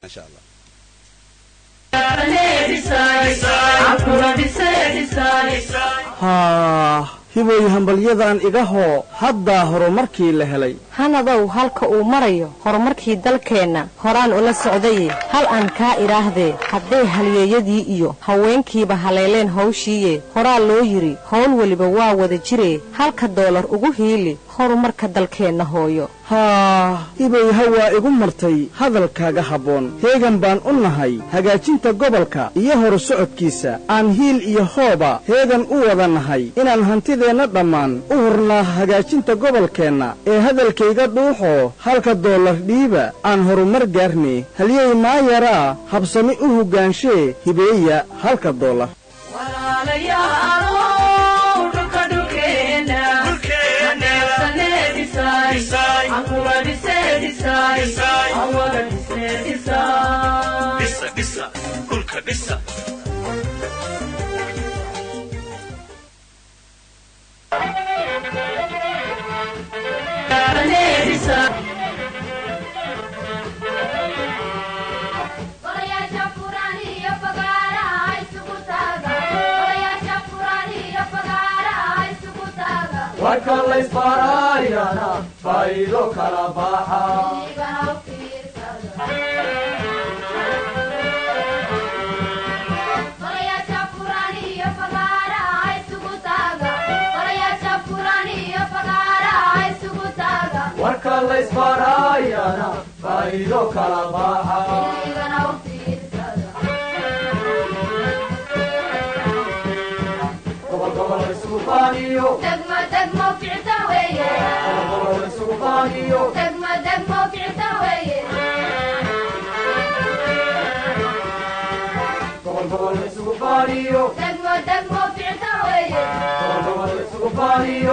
maasha allah haa hibooy hambalyadan iga hoo haddaa horumarkii la helay hanadow halka uu marayo horumarkii dalkeenna horaan ula socdaye hal aan kaa idhaahdee hadday halyeeyadii iyo haweenkiiba haleeleen hawshiiye horaa loo yidhi howl weliba waa wada jiree halka doolar ugu hiili horumarka dalkeenna hooyo haa hibooy hawaa igu martay hadalkaaga habboon heegan baan u nahay hagaajinta gobolka iyo horu socodkiisa aan hiil iyo hooba heegan u wada nahay inaan hantideenna dhammaan u hurnaa hagaajinta gobolkeenna ee hadalkayga dhuuxoo halka doolar dhiiba aan horumar gaarne halyey maayaraa habsami u hoggaanshe hibeeya halka doolar warka laysbaaraayana faa'iido kala baxa warka laysbaaraayana faa'iido kala baxa gobol gobol isugu baaniyo gobol gobol isugu baaniyo gobol gobol isugu baaniyo gobol gobol isugu baaniyo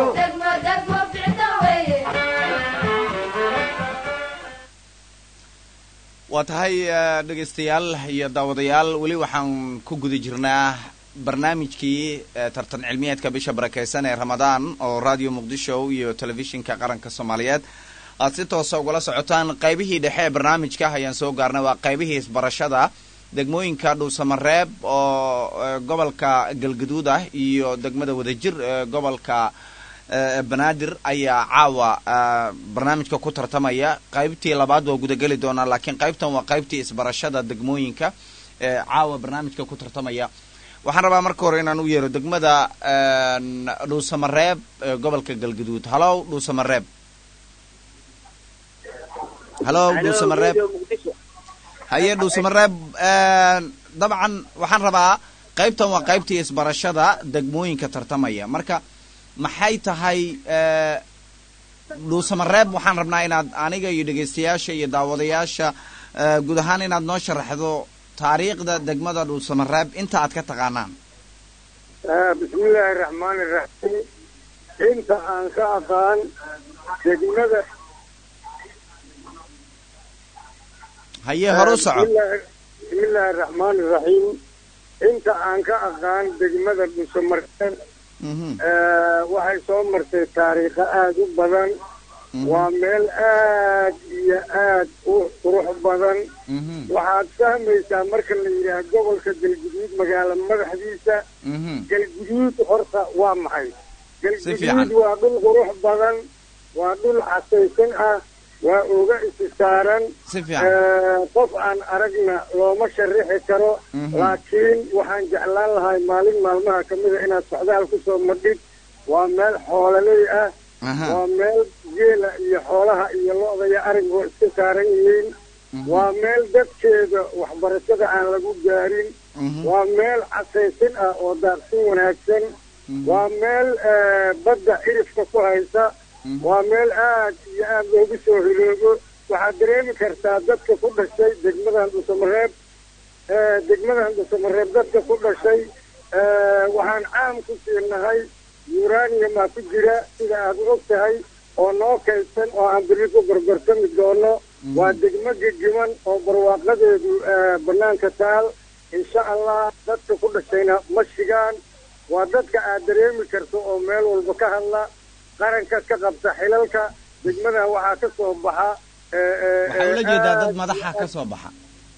waa tahay dhegaystayaal iyo daawadayaal weli waxaan ku guda jirnaa barnaamijkii tartan cilmiyeedka bisha barakeysan ee ramadaan oo radio muqdisho iyo telefishinka qaranka soomaaliyeed aad si toosa ugala socotaan qaybihii dhexe ee barnaamijka ayaan soo gaarnay waa qaybihii isbarashada degmooyinka dhuusamareeb oo gobolka galgaduud ah iyo degmada wadajir ee gobolka banaadir ayaa caawa barnaamijka ku tartamaya qaybtii labaad waa gudageli doonaa laakiin qaybtan waa qaybtii isbarashada degmooyinka ee caawa barnaamijka ku tartamaya waxaan rabaa marka hore inaan u yeero degmada dhuusamareeb ee gobolka galgaduud halow dhuusamareeb halow dhuusamareeb haye dhuusamareeb dabcan waxaan rabaa qaybtan waa qaybtii isbarashada degmooyinka tartamaya marka maxay tahay dhuusamareeb waxaan rabnaa inaad aniga iyo dhegaystayaasha iyo daawadayaasha guud ahaan inaad noo sharaxdo taariikhda degmada dhuusamareeb inta aad ka taqaanaan bismillaahi raxmaani raxiim inta aan ka aqaan degmada haye hore u soco bismillaahi raxmaani raxiim inta aan ka aqaan degmada dhuusamareeb waxay soo martay taariikho aada u badan waa meel aad iyo aad u qurux badan waxaad fahmaysaa marka la yidhaah gobolka galguduud magaalo madaxdiisa galguduud horta waa maxay galguduud waa dhul qurux badan waa dhul casaysan ah waa oga isi saaran qof aan aragna looma sharixi karo laakiin waxaan jeclaan lahay maalin maalmaha ka mida inaad socdaal ku soo madhid waa meel xoololey ah waa meel geela iyo xoolaha iyo lo-da iyo arigoo iska saaran yihiin waa meel dadkeeda waxbarashada aan lagu gaarin waa meel casaysin ah oo daaqsin wanaagsan waa meel badda cirifka ku haysa waa meel aad iyo aad loogu soo hiloogo waxaad dareemi kartaa dadka ku dhashay degmadan dhusamareeb degmadan dhusamareeb dadka ku dhashay waxaan caam ku siinahay uraniumaa ku jira sida aad u og tahay oo noo kaydsan oo aan biri ku gorgortami doono waa degmo gegiman oo barwaaqadeedu banaanka taal insha allah dadka ku dhashayna ma shigaan waa dadka aad dareemi karto oo meel walba ka hadla qaranka ka qabta xilalka degmadan waxaa ka soo baxa waxaa ula jeedaa dad madaxa ka soo baxa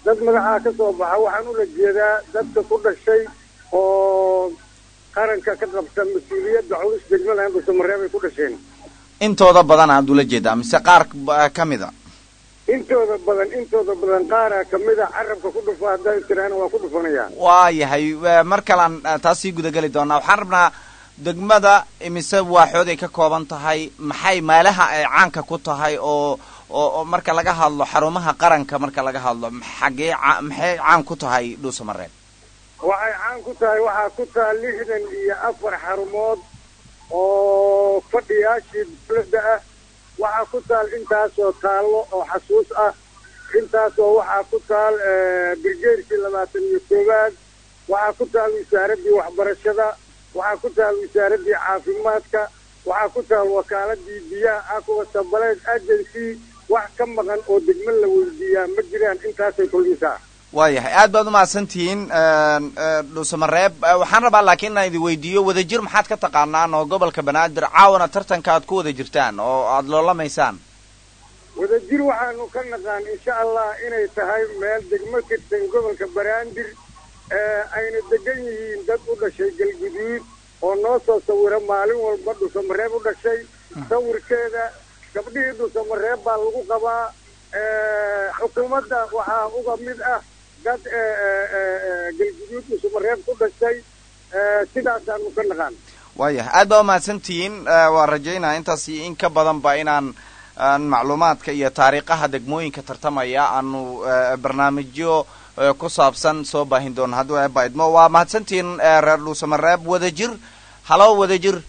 dad magacaa ka soo baxa waxaan ula jeedaa dadka ku dhashay oo qaranka ka qabta mas-uuliyadda culus degmada dhuusamareeb ay ku dhasheen intooda badan aad ula jeedaa mise qaar ka mida intooda badan intooda badan qaaraa kamid a carabka ku dhufa hadday tiraana waa ku dhufanayaan waa yahay mar kalean taas sii gudageli doonaa waxaan rabnaa degmada imise waaxood ay ka kooban tahay maxay meelaha ay caanka ku tahay oo oo marka laga hadlo xarumaha qaranka marka laga hadlo xagee maxay caan ku tahay dhuusamareeb waxay caan ku tahay waxaa ku taha lixdan iyo afar xarumood oo fadhiyaashii dawladda ah waxaa ku taal intaasoo taallo oo xasuus ah intaasoo waxaa ku taal birgeerkii labaatan iyo koowaad waxaa ku taal wasaaraddii waxbarashada waxaa ku taal wasaaraddii caafimaadka waxaa ku taal wakaaladii biyaha aqua sabaleed agency wax ka maqan oo degmo la weydiiyaa ma jiraan intaasay kulmisaa waayahay aad baad umahadsantihiin dhuusamareeb waxaan rabaa laakiin inaan idin weydiiyo wadajir maxaad ka taqaanaan oo gobolka banaadir caawana tartanka aad ku wada jirtaan oo aada loolamaysaan wadajir waxaanu ka naqaan insha allah inay tahay meel degmo kirtan gobolka banaadir ayna degan yihiin dad u dhashay galguduud oo noo soo sawira maalin walba dhuusamareeb u dhashay sawirkeeda gabdhihii dhuusamareeb baa lagu qabaa xukuumadda waxaa uga mid ah dad galguduud dhuusamareeb ku dhashay sidaasaanu ka naqaan waayahay aad baa umahadsantihiin waa rajaynaa intaas iyo in ka badanba inaan aan macluumaadka iyo taariikhaha degmooyinka tartamaya aanu barnaamijyo ku saabsan soo baahin doono hadduu eeba idmo waa mahadsantihiin reer dhuusamareeb wadajir halow wadajir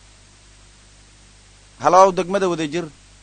halow degmada wadajir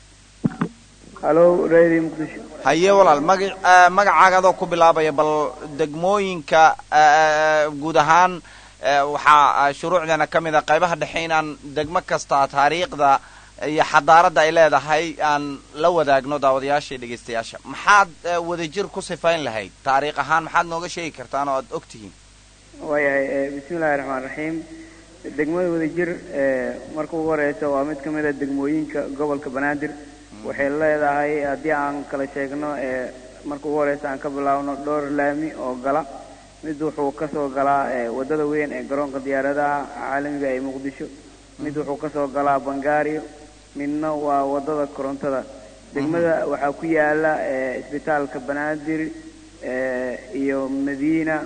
halo radio muqdisho haye walaal maga magacaaga adoo ku bilaabaya bal degmooyinka guud ahaan waxaa shuruucdeena ka mid a qaybaha dhexe inaan degmo kasta taariikhda iyo xadaaradda ay leedahay aan la wadaagno daawadayaasha iyo dhegaystayaasha maxaad wadajir ku sifayn lahayd taariikh ahaan maxaad nooga sheegi kartaan oo aad og tihiin waayahay bismi illahi raxmaan raxiim degmada wadajir marka ugu horeysa waa mid ka mid a degmooyinka gobolka banaadir waxay leedahay haddii aan kala sheegno marka ugu horeysa aan ka bilaabno dhowr laami oo gala mid wuxuu kasoo galaa wadada weyn ee garoonka diyaaradaha caalamiga ee muqdisho mid wuxuu kasoo galaa bangaariyo midna waa wadada korontada degmada waxaa ku yaala isbitaalka banaadir iyo madiina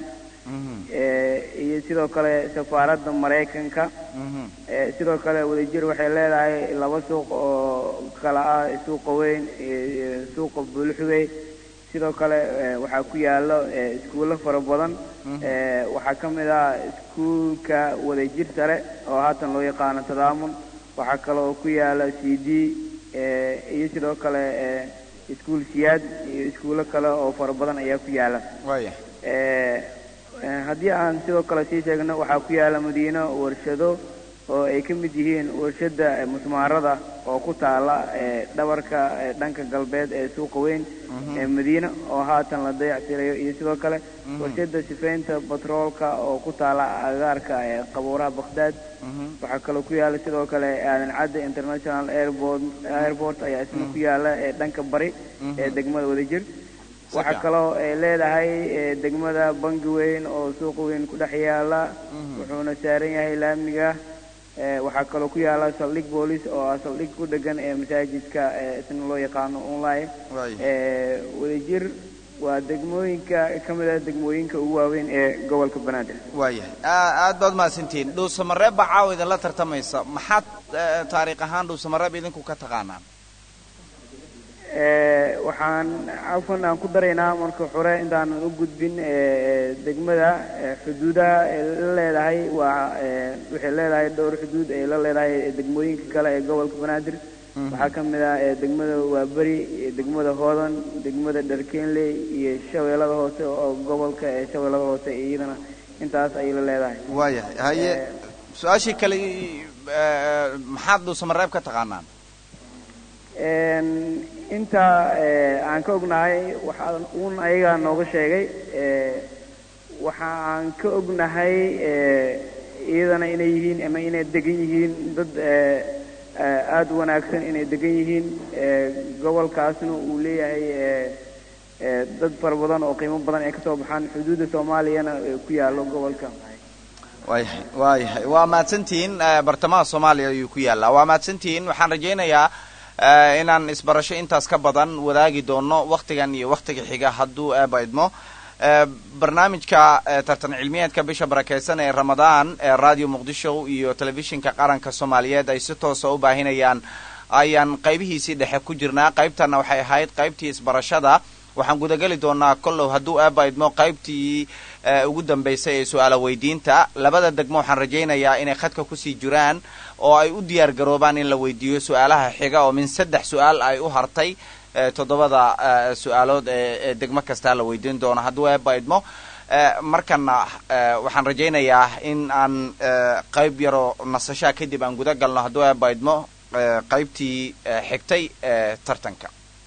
iyo sidoo kale safaaradda maraykanka sidoo kale wadajir waxay leedahay laba suuq oo kala ah suuqa weyn iyo suuqa bulxugey sidoo kale waxaa ku yaalo iskuullo fara badan waxaa ka mid ah iskuulka wadajir sare oo haatan loo yaqaano tadaamun waxaa kale oo ku yaala c d iyo sidoo kale iskuul siyaad iyo iskuullo kale oo fara badan ayaa ku yaala waya haddii aan sidoo kale sii sheegno waxaa ku yaala madiino warshado oo ay ka mid yihiin warshada musmaarada oo ku taala dhabarka dhanka galbeed ee suuqa weyn ee madiina oo haatan la dayactirayo iyo sidoo kale warshada sifaynta batroolka oo ku taala agaarka qabuuraha bakhdad waxaa kaloo ku yaala sidoo kale aadan cadde international airport airport ayaa isna ku yaala dhanka bari ee degmada wadajir waxaa kaloo ay leedahay degmada bangi weyn oo suuqa weyn ku dhex yaala wuxuuna saaran yahay laamiga waxaa kaloo ku yaala saldhig boolice oo ah saldhig ku dhegan ee masaajidka isna loo yaqaano online wadajir waa degmooyinka ka mid ah degmooyinka ugu waaweyn ee gobolka banaadir waayahay aad baad mahadsantihiin dhuusamareeb baa caawa idinla tartamaysa maxaad taariikh ahaan dhuusamareeb idinku ka taqaanaan waxaan cafwan aan ku daraynaa marka hore intaanan u gudbin degmada xuduudaha ay la leedahay waa waxay leedahay dhowr xuduud ay la leedahay degmooyinka kale ee gobolka banaadir waxaa ka mid ah degmada waaberi degmada hoodan degmada dharkeenley iyo shabeellada hoose oo gobolka ee shabeellada hoose iyadana intaas ayay la leedahay waayahay haye su-aashii kale maxaad dhuusamareeb ka taqaanaan inta aan ka ognahay waxaa uun ayagaa nooga sheegay waxa aan ka ognahay iyadana inay yihiin ama inay degan yihiin dad aada u wanaagsan inay degan yihiin gobolkaasna uu leeyahay ee dad fara badan oo qiimo badan ay kasoo baxaan xuduudda soomaaliyana ee ku yaalo gobolka waayahay waayahay waa mahadsantihiin eh, bartamaha soomaaliya ayuu ku yaallaa waa mahadsantihiin waxaan rajaynayaa eh, inaan isbarasho intaas ka badan wadaagi doono waktigan iyo waktiga xiga hadduu eeba idmo Eh, barnaamijka eh, tartan cilmiyeedka bisha barakeysan ee ramadaan ee radio muqdisho iyo telefishinka qaranka soomaaliyeed ay si toosa u baahinayaan ayaan qaybihiisii dhexe ku jirnaa qaybtana waxay ahayd qaybtii isbarashada waxaan gudageli doonaa kollow hadduu eeba idmo qaybtii eh, ugu dambeysay ee su-aala weydiinta labada degmo waxaan rajaynayaa inay khadka kusii jiraan oo ay u diyaar garoobaan in la weydiiyo su-aalaha xiga oo min saddex su-aal ay u hartay eh, toddobada eh, su-aalood ee ee degmo kastaa la weydiin doono hadduu eeba idmo Eh, markana eh, waxaan rajaynayaa in aan eh, qayb yaroo nasashaa kadib aan guda galno hadduu eeba idmo eh, qaybtii eh, xigtay ee tartanka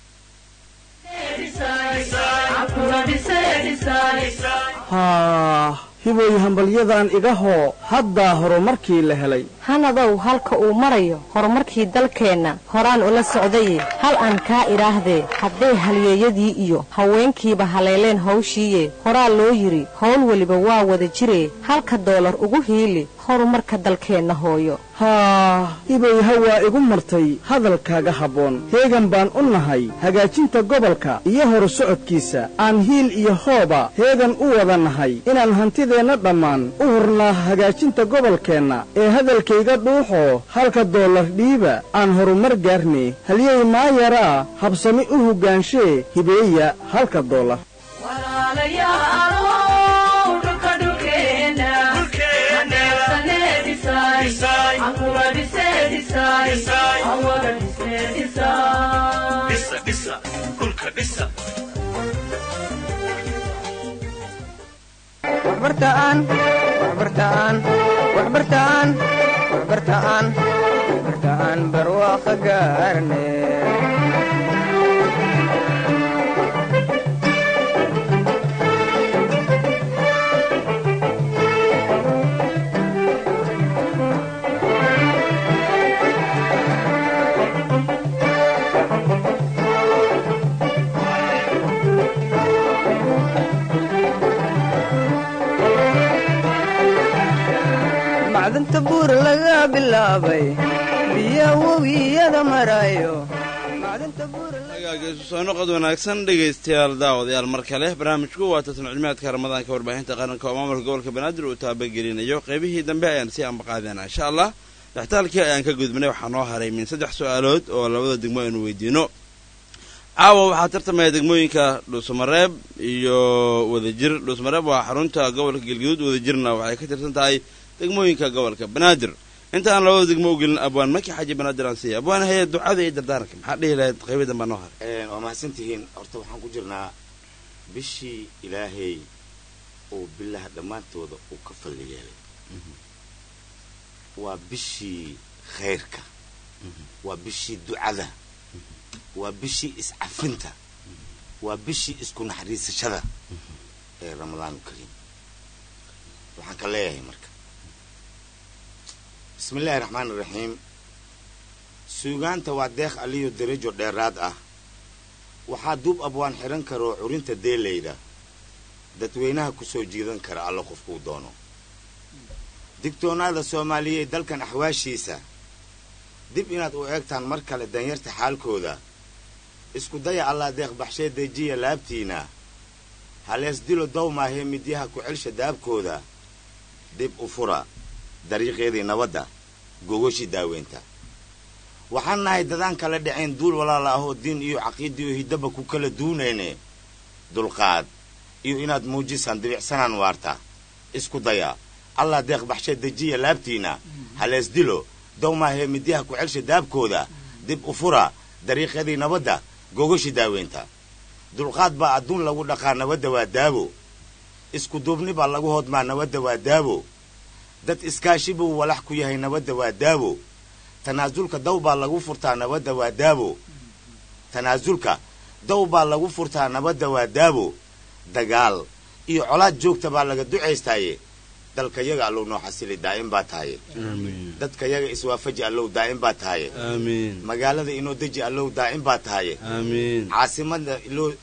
haa hibooy hambalyadan iga hoo haddaa horumarkii la helay hanadow halka uu marayo horumarkii dalkeenna horaan ula socdaye hal aan kaa idhaahdee hadday halyeeyadii iyo haweenkiiba haleeleen hawshiiye horaa loo yidhi howl weliba waa wada jiree halka doolar ugu hiili horumarka dalkeenna hooyo haa hibooy hawaa igu martay hadalkaaga habboon heegan baan u nahay hagaajinta gobolka iyo horu socodkiisa aan hiil iyo hooba heegan u wada nahay inaan hantideenna dhammaan u hurnaa hagaajinta gobolkeenna ee hadalkayga dhuuxoo halka doolar dhiiba aan horumar gaarne halyey maayaraa habsami u hoggaanshe hibeeya halka doolar waxbartaan waxbartaan waxbartaan waxbartaan waxbartaan barwaaqo gaarne macdanta buur laga bilaabay biya webiyada marayo macdanta buur hagaaga isu soo noqod wanaagsan dhegaystayaal daawadayaal mar kale barnaamijku waa tartan cilmiyaadka ramadaanka warbaahinta qaranka oo maamulka gobolka banaadir uu taabagelinayo qaybihii dambe ayaan sii ambaqaadeen insha allah dhextaalkii ayaan ka gudbinay waxaa noo haray min saddex su-aalood oo labada degmo aynu weydiino caawa waxaa tartamaya degmooyinka dhuusamareeb iyo wadajir dhuusamareeb waa xarunta gobolka galgaduud wadajirna waxay ka tirsan tahay degmooyinka gobolka banaadir inta aan labada degmo u gelin abwaan maki xaji banaadir aan siiya abwaan haya ducada iyo dardaaranka maxaa dhihi lahayd qaybadan baa noo haray waa mahadsantihiin horta waxaan ku jirnaa bishii ilaahay uu bilaha dhammaantooda uu ka falli yeelay waa bishii khayrka waa bishii ducada waa bishii iscafinta waa bishii isku naxariisashada ee ramadaanu kariim waxaan ka leeyahay marka bismi illaahi raxmaan iraxiim suugaanta waa deeq aliyo darajo dheeraad ah waxaa duub abwaan xidhan karoo curinta deelayda dadweynaha ku soo jiidan kara alla qofkuu doono digtoonaada soomaaliyeed dalkan axwaashiisa dib inaad u eegtaan mar kale danyarta xaalkooda isku daya allah deeq baxshee dejiya laabtiina halees dilo dawmaahee midyaha ku celsha daabkooda dib u fura dariiqeedii nabadda gogoshii daaweynta waxaan nahay dadaan kala dhacayn duul walaala ahoo diin iyo caqiidiyo hiddaba ku kala duunayne dulqaad iyo inaad muujisaan dibicsanaan waarta isku daya allah deeq baxshee dejiya laabtiina halees dilo dawmaahee midyaha ku celsha daabkooda dib u fura dariiqyadii nabadda gogoshii daaweynta dulqaad baa adduun lagu dhaqaa nabadda waa daabo isku duubni baa lagu hodmaa nabadda waa daabo dad iskaashi buu walax ku yahay nabadda waa daabo tanaasulka daw baa lagu furtaa nabadda waa daabo tanaasulka daw baa lagu furtaa nabadda waa daabo dagaal iyo colaad joogta baa laga ducaystaaye dalka yaga allow noo xasili daa'im baa tahaye dadka yaga iswaafaji allow daa'im baa tahaye aamiin magaalada inoo deji allow daa'im baa tahaye aamiin caasimada iloo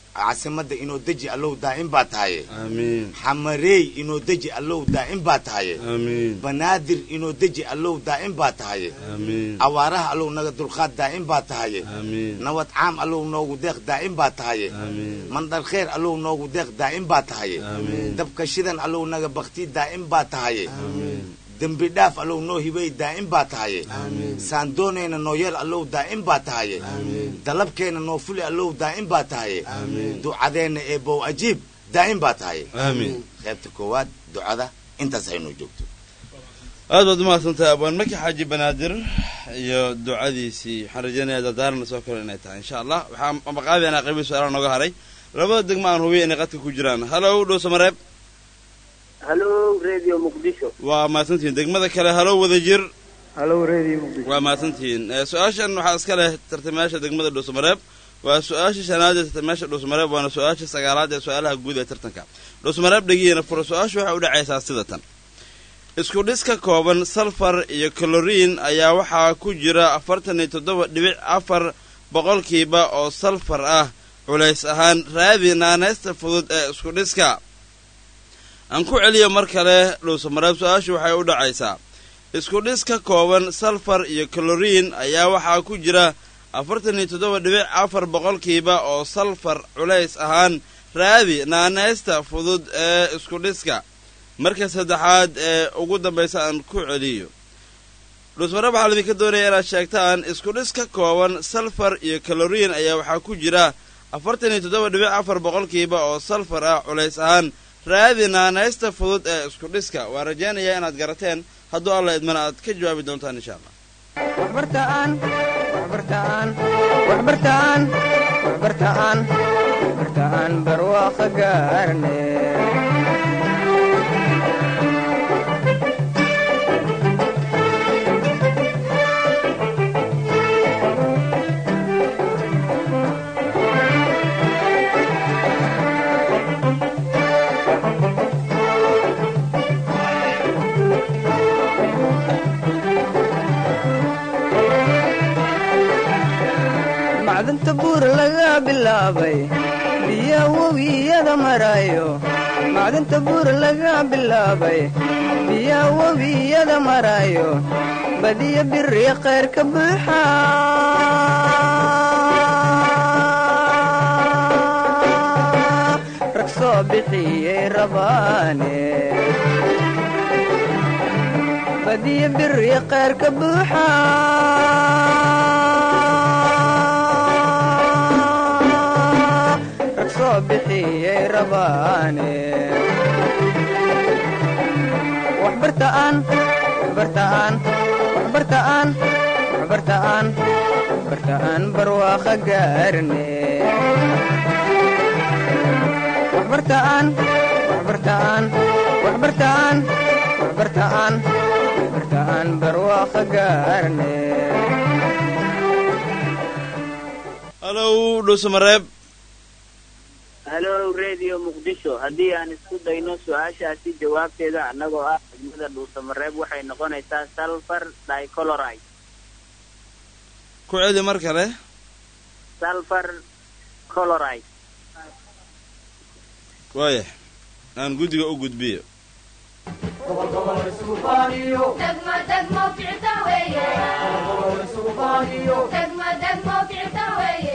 caasimadda inoo deji allow daa'im baa tahaye aamiin xamareey inoo deji allow daa'im baa tahaye aamiin banaadir inoo deji allow daa'im baa tahaye aamiin awaaraha allow naga dulqaad daa'im baa tahaye aamiin nabad caam allow noogu deeq daa'im baa tahaye aamiin mandhar kheer allow noogu deeq daa'im baa tahaye aamiin dabka shidan allow naga bakti daa'im baa tahaye aamiin dembi dhaaf allow noo hibay daa'im baa tahaye saandoonayna noo yeel allow daa'im baa tahaye dalabkeenna noo fuli allow daa'im baa tahaye ducadeenna ee bow ajiib daa'im baa tahaye aamiin qaybta koowaad ducada intaas haynoo joogto aad baad umahadsantahay abwaan maki xaaji banaadir iyo ducadiisii waxaan rajeynayaa dardaaran soo kale inay tahay insha allah waxaan maqaadeena qaybii su-aalaha nooga haray labada degmo aan hubiya inay qadka ku jiraan halow dhowsa mareeb halo radio muqdisho waa mahadsantihiin degmada kale halow wada jir halo radio muqdisho waa mahadsantihiin Eh, su-aashan waxaa iska leh tartamayaasha degmada dhuusamareeb waa su-aasha shanaad ee tartamayaasha dhuusamareeb waana su-aasha sagaalaad ee su-aalaha guud ee tartanka dhuusamareeb dhegihiina fura su-aashu waxay u dhacaysaa sida tan isku dhis ka kooban salfar iyo kaloriin ayaa waxaa ku jira afartan iyo toddoba dhibic afar boqolkiiba oo salfar ah culays ahaan raadi naanaysta fudud ee isku dhiska aan ku celiyo mar kale dhuusamareeb su-aashu waxay u dhacaysaa isku dhis ka kooban salfar iyo kaloriin ayaa waxaa ku jira afartan iyo toddoba dhibic afar boqolkiiba oo salfar culays ahaan raadi naanaysta fudud ee isku dhiska marka saddexaad ee ugu dambaysa aan ku celiyo dhuusmareeb waxaa laidinka doonaya inaad sheegtaan isku dhis ka kooban salfar iyo kaloriin ayaa waxaa ku jira afartan iyo toddoba dhibic afar boqolkiiba oo salfar ah culays ahaan raadi naanaysta fudud ee isku dhiska waa rajaynayaa inaad garateen hadduu alla idmana aad ka jawaabi doontaan insha allah waxbartaan waxbartaan waxbartaan waxbartaan waxbartaan barwaaqo gaarne macdanta buur laga bilaabay biya webiyada marayo macdanta buur laga bilaabay biya webiyada marayo badiya biri khayr ka buuxa rag soo bixiyey rabaane badiya biri khayr ka buuxa rag soo bixiyey rabaane waxbartaan waxbartaan waxbartaan waxbartaan waxbartaan barwaaqo gaarne waxbartaan waxbartaan waxbartaan waxbartaan waxbartaan barwaaqo gaarne halow dhuusamareeb halo radio muqdisho haddii aan isku dayno su-aashaasi jawaabteeda annagoo ah degmada dhuusamareeb waxay noqonaysaa sulfur dicoloride ku celi mar kale sulfur coloride waaya aan guddiga u gudbiyo gobol gobol isugu faaniyo degmo degmo kicita weeye gobol gobol isugu faaniyo degmo degmo kicita weeye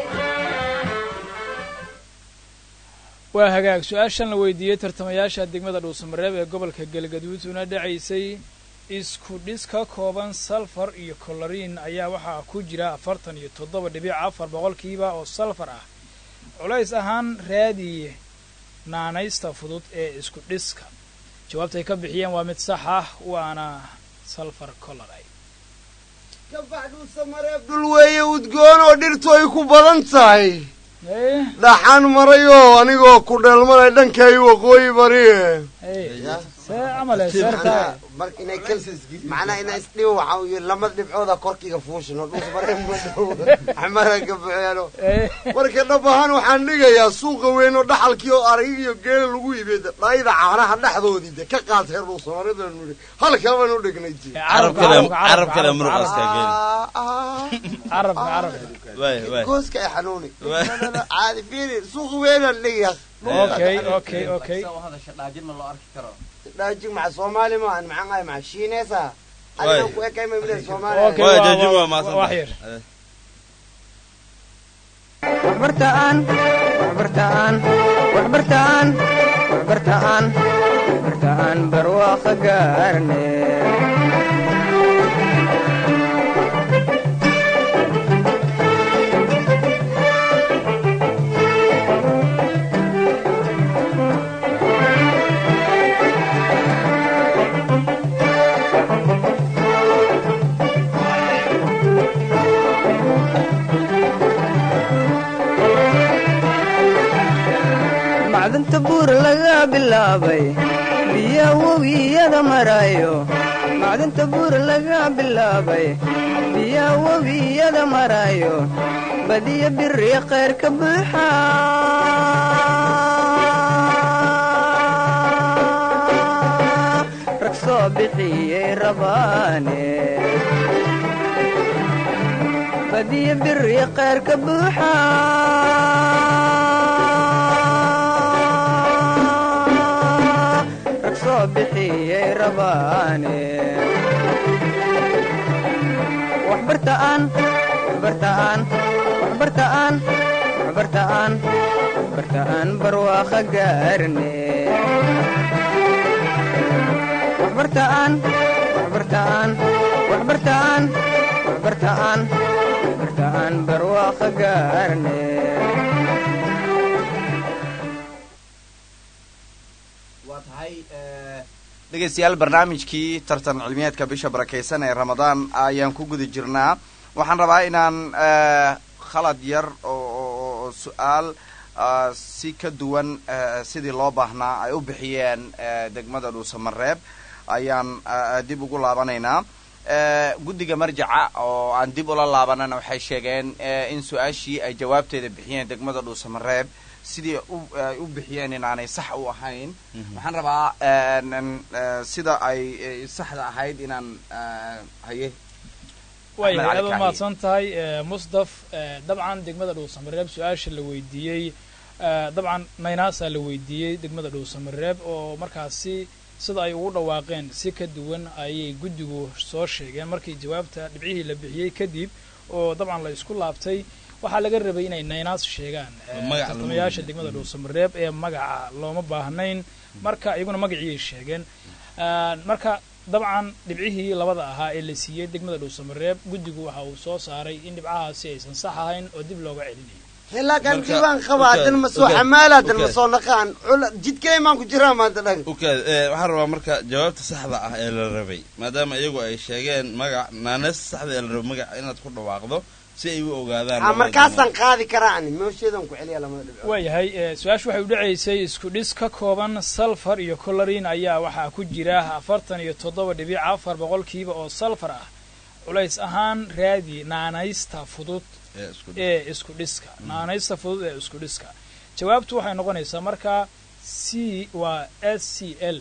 waa hagaag su-aashan la weydiiyey tartamayaasha degmada dhuusamareeb ee gobolka galgaduud una dhacaysay isku dhis ka kooban salfar iyo koloriin ayaa waxaa ku jira afartan iyo toddoba dhibic afar boqolkiiba oo salfar ah culays ahaan raadiye naanaysta fudud ee isku dhiska jawaabtay ka bixiyeen waa mid sax ah waana salfar coloride dhul weeye udgoon oo dhirtu ay ku badan tahay dhaxan marayoo anigoo ku dheelmanay dhankay waqooyi bariye camale Macnaha, marka inay kal macnaha inaa isdhibo waxaa uu yidhi lamada dhibcooda korkiga fuushino dhulka mareen ma dhow xamara ka buxeeno marka dhab ahaan waxaan dhigayaa suuqa weyn oo dhaxalkii oo aragig iyo geela lagu iibiyey dhayda caanaha dhexdoodii de ka qaad reer dhuusamareedanu nidhi halkaa baan u dhignay ji carab kale carab kale muruqaska geli carabka carabka waay waay gooska ay xanuuni Waay. caadi fiiri suuqa weynaan dhigayaa okay okay okay dhaajig maca soomaali ma aan maxaan ahay maca shiineesa Waay. adiga ku ekay ma milee soomaali Okay, waay waa- jajin waa waa- maasan wax yar. waxbartaan waxbartaan waxbartaan waxbartaan waxbartaan barwaaqo gaarne macdanta buur laga bilaabay biya webiyada marayo macdanta buur laga bilaabay biya webiyada marayo badiya biri khayr ka buuxa rag soo bixiyey rabaane badiya biri khayr ka buuxa rag soo bixiyey rabaane waxbartaan waxbartaan waxbartaan waxbartaan waxbartaan barwaaqo gaarne waxbartaan waxbartaan waxbartaan waxbartaan waxbartaan barwaaqo gaarne waa tahay dhegaystayaal barnaamijkii tartan cilmiyeedka bisha barakaysan ee ramadaan ayaan ku guda jirnaa waxaan rabaa inaan eh, khalad yar oo oo- oo su-aal ah, si ka duwan eh, sidii loo baahnaa ay u bixiyeen eh, degmada dhuusamareeb ayaan ah, dib ugu laabanaynaa Eh, guddiga marjaca oo aan dib ula laabanana waxay sheegeen eh, in su-aashii ay jawaabteeda bixiyeen degmada dhuusamareeb sidii u- ay u bixiyeen inaanay sax u ahayn waxaan rabaa eh, nin- eh, sida ay eh, saxda ahayd inaan eh, haye way Axmed Cali aad u Kacyi. mahadsan tahay eh, musdaf eh, dabcan degmada dhuusamareeb su-aasha la weydiiyey eh, dabcan naynaasaa la weydiiyey degmada dhuusamareeb oo markaasi sida ay ugu dhawaaqeen si ka duwan ayay guddigu soo sheegeen markii jawaabta dhibcihii la bixiyey kadib oo dabcan la isku laabtay waxaa laga rabay inay naynaas sheegaan eh, Magaca tartamayaasha lama degmada dhuusamareeb ee magaca looma baahnayn marka iyaguna magaciiyay sheegeen Ah, marka dabcan dhibcihii labada ahaa ee la siiyey degmada dhuusamareeb guddigu waxa uu soo saaray in dhibcahaasi aysan sax ahayn oo dib looga celinayo laakaan Marka- jibaan qaba okay, hadan ma soo okay, xamaala hadan ma okay. soo naqaan cula jidkay maan ku jiraa maanta dhan ukaad eh, waxaan rabaa marka jawaabta saxda ah ee la rabay maadaama iyagu ay sheegeen magac naanes saxda ee la rabay magac inaad ku dhawaaqdo si ay u ogaadaan Ah, labada markaasaan qaadi karaa ani moosheedan ku celiya lamada dhibcood waayahay eh, su-aashu waxay u dhacaysay isku dhis ka kooban salfar iyo colorin ayaa waxaa ku jira afartan iyo toddoba dhibic afar boqolkiiba oo salfar ah culays ahaan raadi naanaysta fudud ee isku ee isku dhiska naanaysta fudud ee isku dhiska jawaabtu waxay noqonaysaa marka c waa s c l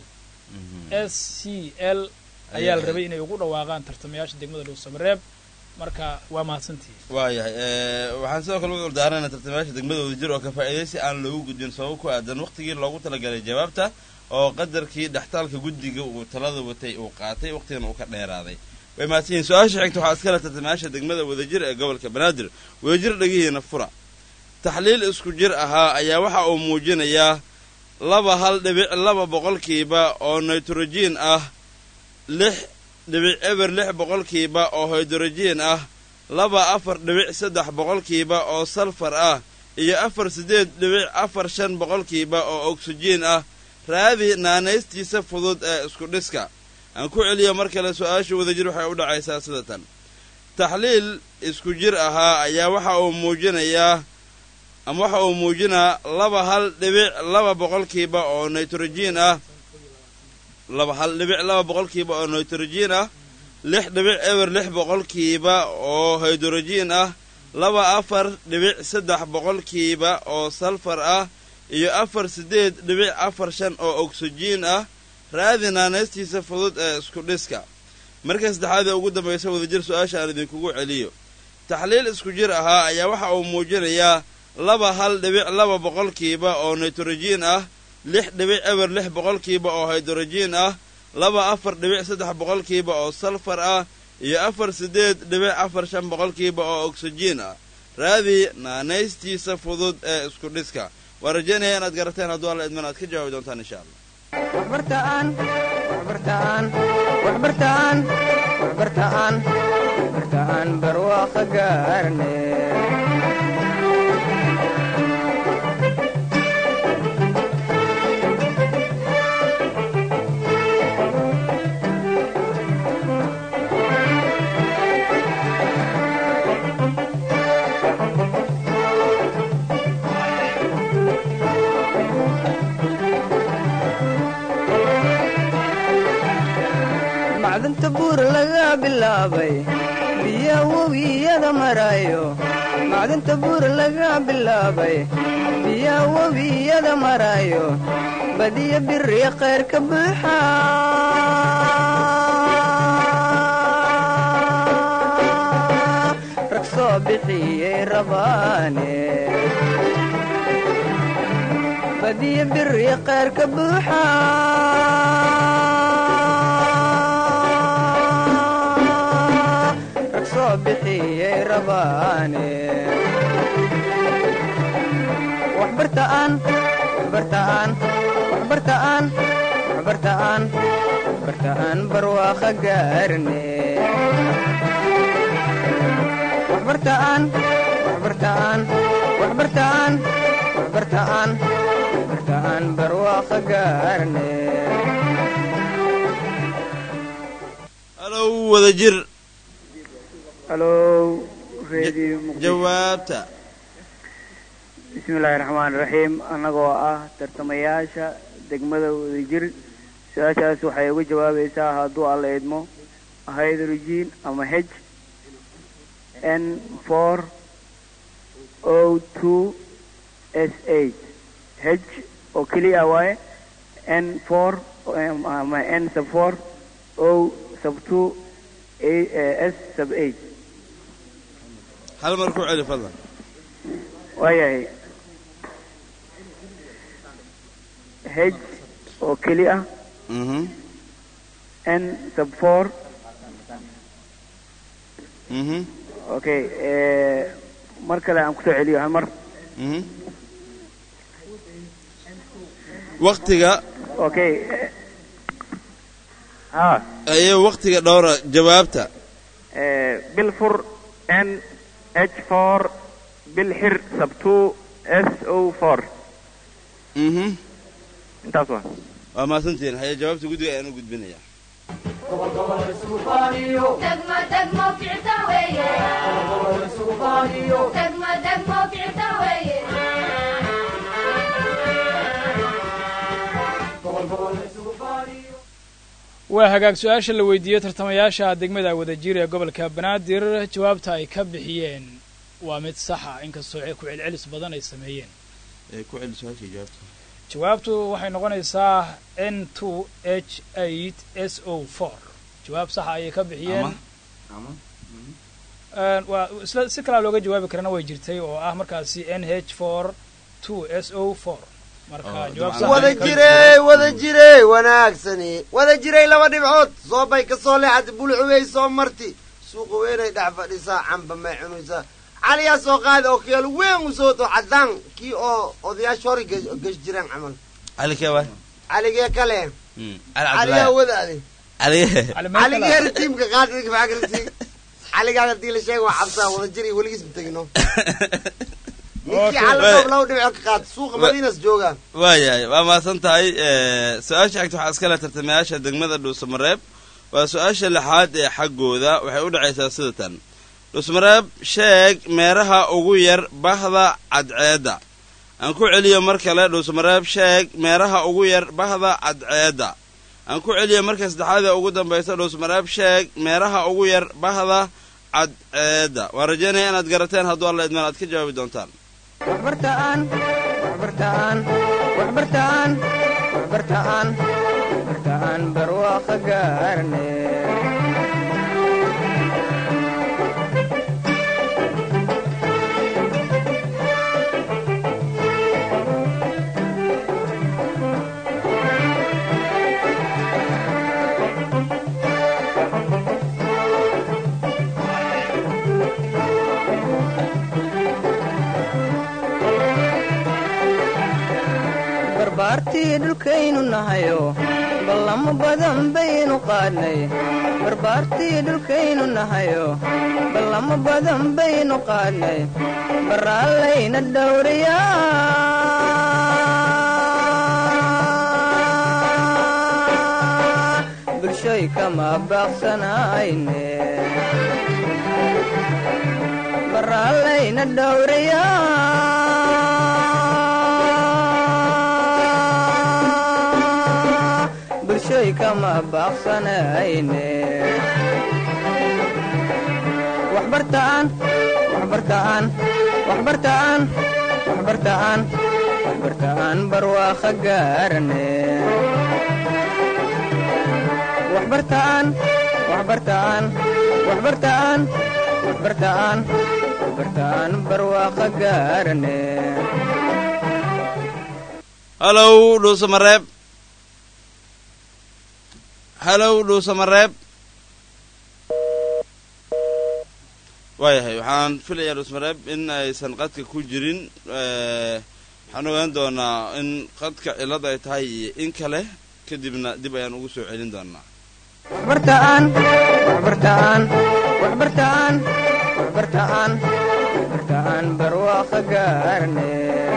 s c l ayaa la rabay inay ugu dhawaaqaan tartamayaasha degmada dhuusamareeb marka waa mahadsantihi waayahay eh, waxaan sidoo kale uga ordaaranaa tartamayaasha degmada wadajir oo ka faa'iidaysi aan loogu gudbin sabab ku aadan waqtigii loogu talagalay jawaabta oo qadarkii dhextaalka guddiga uu talada watay uu qaatay waqtigana uu ka dheeraaday way mahadsan yihiin su-aasha xigta waxaa iskale tartamayaasha degmada wadajir ee gobolka banaadir wadajir dhegihiina fura taxliil isku jir ahaa ayaa waxa uu muujinayaa laba hal dhibic laba boqolkiiba oo nitrogen ah lix dhibic eber lix boqolkiiba oo hydrogen ah laba afar dhibic saddex boqolkiiba oo salfar ah iyo afar siddeed dhibic afar shan boqolkiiba oo oksijiin ah raadi naanaystiisa fudud ee isku dhiska aan ku celiyo mar kale su-aasha wadajir waxay u dhacaysaa sida tan taxliil isku jir ahaa ayaa waxa uu muujinayaa ama waxa uu muujinaa laba hal dhibic laba boqolkiiba oo nitrogen ah laba hal dhibic laba boqolkiiba oo nitrogen ah lix dhibic eber lix boqolkiiba oo hydrogen ah laba afar dhibic saddex boqolkiiba oo salfar ah iyo afar siddeed dhibic afar shan oo ogsijiin ah raadi naanaystiisa fudud ee isku dhiska marka saddexaad ee ugu dambaysa wadajir su-aasha aan idinkugu celiyo taxliil isku jir ahaa ayaa waxa uu muujinayaa laba hal dhibic laba boqolkiiba oo nitrogen ah lix dhibic eber lix boqolkiiba oo hydrogen ah laba afar dhibic saddex boqolkiiba oo salfar ah iyo afar siddeed dhibic afar shan boqolkiiba oo ogsijiin ah raadi naanaystiisa fudud ee isku dhiska waan rajaynaya inaad garateen hadduu alla idman aad ka jawaabi doontaan insha allah waxbartaan waxbartaan waxbartaan waxbartaan waxbartaan barwaaqo gaarne macdanta buur laga bilaabay biya webiyada marayo macdanta buur laga bilaabay biya webiyada marayo badiya biri khayr ka buuxa rag soo bixiyey rabaane badiya biri khayr ka buuxa rag soo bixiyey rabaane waxbartaan waxbartaan waxbartaan waxbartaan waxbartaan barwaaqo gaarne waxbartaan waxbartaan waxbartaan waxbartaan waxbartaan barwaaqo gaarne halow wadajir halow radio jawaabta bismillaahi raxmaani raxiim annagoo ah tartamayaasha degmada wadajir su-aashaas waxay uga jawaabaysaa hadduu alla idmo hydrogen ama h n four o two s eight h oo keliya waaye n four ama n sub four o sub two s sub eight hal mar ku celi fadlan waayahay h oo keli ah mhm n sub four mhm okay mar kale aan kusoo celiyo hal mar mhm waktiga okay ha ayay waktiga dhowra jawaabta bil fur n h four bil xir sub two s o four mhm intaas waa waa mahadsantihiin haye jawaabta guddiga ayaan u gudbinayaa degmo degmo ficta weeye degmo degmo ficta weeye waa hagaag su-aasha la weydiiyey tartamayaasha degmada wadajir ee gobolka banaadir jawaabta ay ka bixiyeen waa mid saxa inkastoo ku celcelis badan ay sameeyeen ku celi su-aashii jawaabta jawaabtu waxay noqonaysaa n two h eight s o four jawaab saxa ayay ka bixiyeen waa isla si kalaa looga jawaabi karana way jirtay oo ah markaasi n h four two s o four marka jawaab sax wada ayay ka jire wada jire wanaagsani wada jiray laba dhibcood soo bay ka soo leexatay bulcubey soo marti suuqa weynay dhex fadhisaa camba may cunaysaa caliyaa soo qaada oo keelo weyn u soo to caddaan kii oo odayaasha hore ge- gesh jireen camal cali kee waay caligee kale Mm, cali caliyaa cabdulaahi wadaade cali caligeeri tiimka qaad idinka maxaa garati caligaa hadii la sheega waa cabsaa wada jir iyo weligiis ma tegino ninkii cala dhoob laba dhibcood ka qaad suuqa madiinas joogaan waayahay waa mahadsan tahay su-aasha xigta waxaa iskale tartamayaasha degmada dhuusamareeb waa su-aasha lixaad ee xaggooda waxay u dhacaysaa sida tan dhuusamareeb sheeg meeraha ugu yar bahda cadceedda aan ku celiyo mar kale dhuusamareeb sheeg meeraha ugu yar bahda cadceedda aan ku celiya marka saddexaad ee ugu dambaysa dhuusmareeb sheeg meeraha ugu yar bahda cadceedda waan rajaynaya inaad garateen hadduu alla idmaan aad ka jawaabi doontaan waxbartaan waxbartaan waxbartaan waxbartaan waxbartaan barwaaqo gaarne barbaartii dhulkaynu nahayo ballamo badan baynu qaadnay barbaartii dhulkaynu nahayo ballamo badan baynu qaadnay baraallayna dhowriyaa bulshoy kama baaqsanayne baraallayna dhowriyaa bulshoy kama baaqsanayne waxbartaan waxbartaan waxbartaan waxbartaan waxbartaan barwaaqo gaarane waxbartaan waxbartaan waxbartaan waxbartaan waxbartaan barwaaqo gaarane halow dhuusamareeb halow dhuusamareeb waayahay waxaan filayaa dhuusmareeb in aysan qadka ku jirin waxaan ogaan doonaa in qadka cillad ay tahay iyo in kale kadibna dib ayaan ugu soo celin doonaa waxbartaan waxbartaan waxbartaan waxbartaan waxbartaan barwaaqo gaarne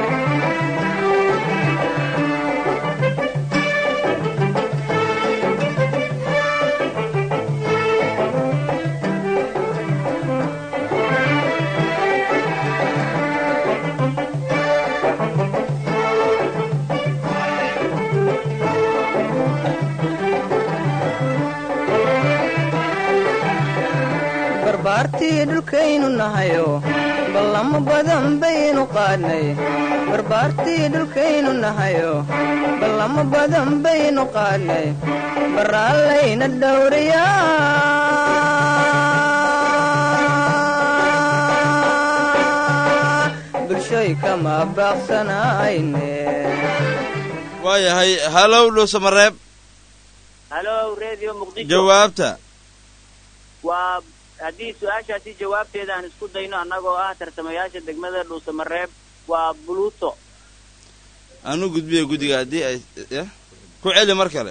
barbaartii dhulkaynu nahayo ballamo badan baynu qaadnay barbaartii dhulkaynu nahayo ballamo badan baynu qaadnay baraallayna dhowriyaa bulshoy kama baaqsanayne waayahay halow dhuusamareeb halo radio muqdisho jawaabta waa haddii su-aashaasi jawaabteeda aan isku dayno annagoo ah tartamayaasha degmada dhuusamareeb waa buluto anu gudbiya guddiga haddii ay ya ku celi mar kale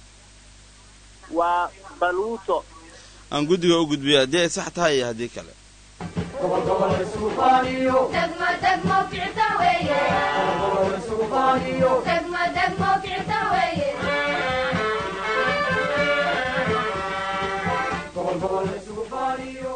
waa baluuto aan guddiga u gudbiyo haddii ay sax tahay iyo haddii kale gobol gobol isugu faaniyo degmo degmo kicita weeye gobol isugu faaniyo degmo degmo kicita weeye gobol gobol isugu faaniyo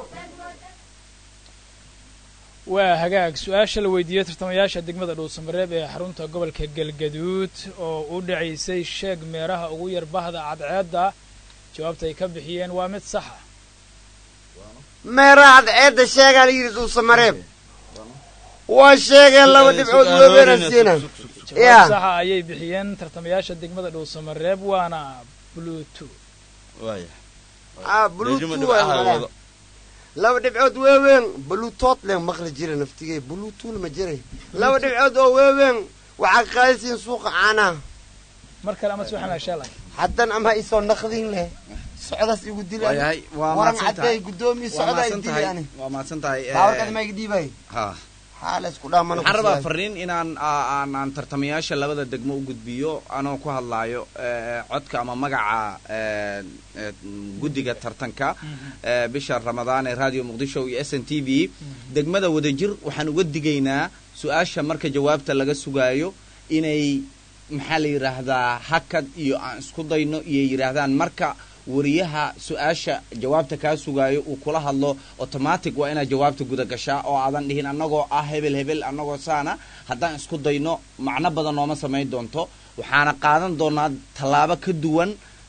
waa hagaag su-aasha la weydiiyey tartamayaasha degmada dhuusamareeb ee xarunta gobolka galgaduud oo u dhacaysay sheeg meeraha ugu yar bahda cadceedda jawaabta ay ka bixiyeen waa mid saxa meeraha cadceedda sheegaa la yidhi dhuusamareeb waa sheegeen laba dhibcood weebeena siina jawaab ya saxa ayay bixiyeen tartamayaasha degmada dhuusamareeb waana bluetooth waaya ah Dejimo bluetooth dhibcaha waa wado. laba dhibcood weeween bluetooth leen maqli jira naftigee bluetooth ma jiray laba dhibcood oo weeween waxaa qaadisiin suuqa caanaha mar kale ama si waxaan ashalay haddan ama isoo naqdin leh socdaas igu waayahay dilaan waa waran mahadsan caddeey tahay guddoomiye waa socdaa mahadsan tahay idilyaani waa mahadsan tahay eh, baawarkaad ma iga dhiibay ha xaala isku dhaamana waxaan rabaa fariin inaan aa- aan aan tartamayaasha labada degmo u gudbiyo anoo ku hadlaayo eh, codka ama magaca eh, eh, guddiga tartanka eh, bisha ramadaan ee radio muqdisho iyo s n t v degmada wadajir waxaan uga digaynaa su-aasha marka jawaabta laga sugaayo inay maxaa la yidhaahdaa hakad iyo aan isku dayno iyo yidhaahdaan marka wariyaha su-aasha jawaabta kaa sugaayo uu kula hadlo automatic waa inaad jawaabta guda gashaa oo aadan dhihin annagoo ah hebel hebel annagoo saana haddaan isku dayno macno badan nooma samayn doonto waxaana qaadan doonaa tallaabo ka duwan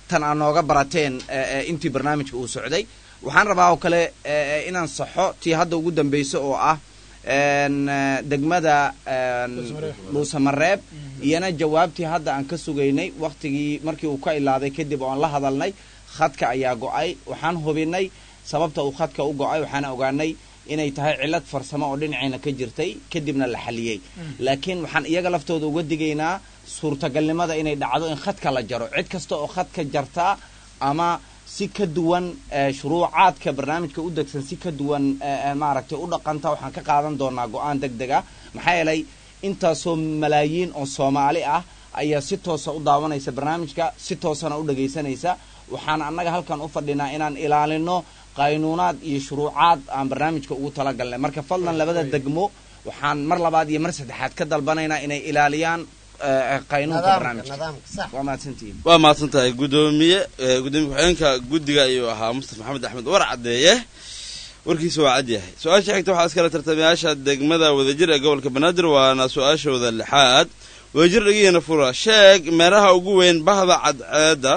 tan aa nooga barateen intii barnaamijka uu socday waxaan rabaa oo kale inaan saxo tii hadda ugu dambeysa oo ah degmada dhuusamareeb iyana jawaabtii hadda aan ka sugaynay waktigii markii uu ka ilaaday kadib oo aan la hadalnay khadka ayaa go-ay waxaan hubinay sababta uu khadka u go-ay waxaan ogaanay inay tahay cillad farsamo oo dhinacayna ka jirtay kadibna la xaliyey laakiin waxaan iyaga laftooda uga digaynaa suurtagalnimada inay dhacdo in khadka la jaro cid kasta oo khadka jartaa ama si ka duwan shuruucaadka barnaamijka u degsan si ka duwan maaragtay u dhaqanta waxaan ka qaadan doonaa go-aan deg deg ah maxaa yeelay intaasoo malaayiin oo soomaali ah ayaa si toosa u daawanaysa barnaamijka si toosana u dhagaysanaysa waxaan annaga halkan u fadhinaa inaan ilaalino qaynuunaad iyo shuruucaad aan barnaamijka ugu talagalnay marka fadlan labada degmo waxaan mar labaad iyo mar saddexaad ka dalbanaynaa inay ilaaliyaan qaynuunka barnaamijka waa mahadsantihiin waa mahadsan tahay guddoomiye gudoomiye ku-xigeenka guddiga ayuu ahaa mustafa maxamed axmed war caddeeye warkiisa waa cad yahay su-aasha xigta waxaa iskala tartamayaasha degmada wadajir ee gobolka banaadir waana su-aashooda lixaad wadajir dhegihiina fura sheeg meeraha ugu weyn bahda cadceedda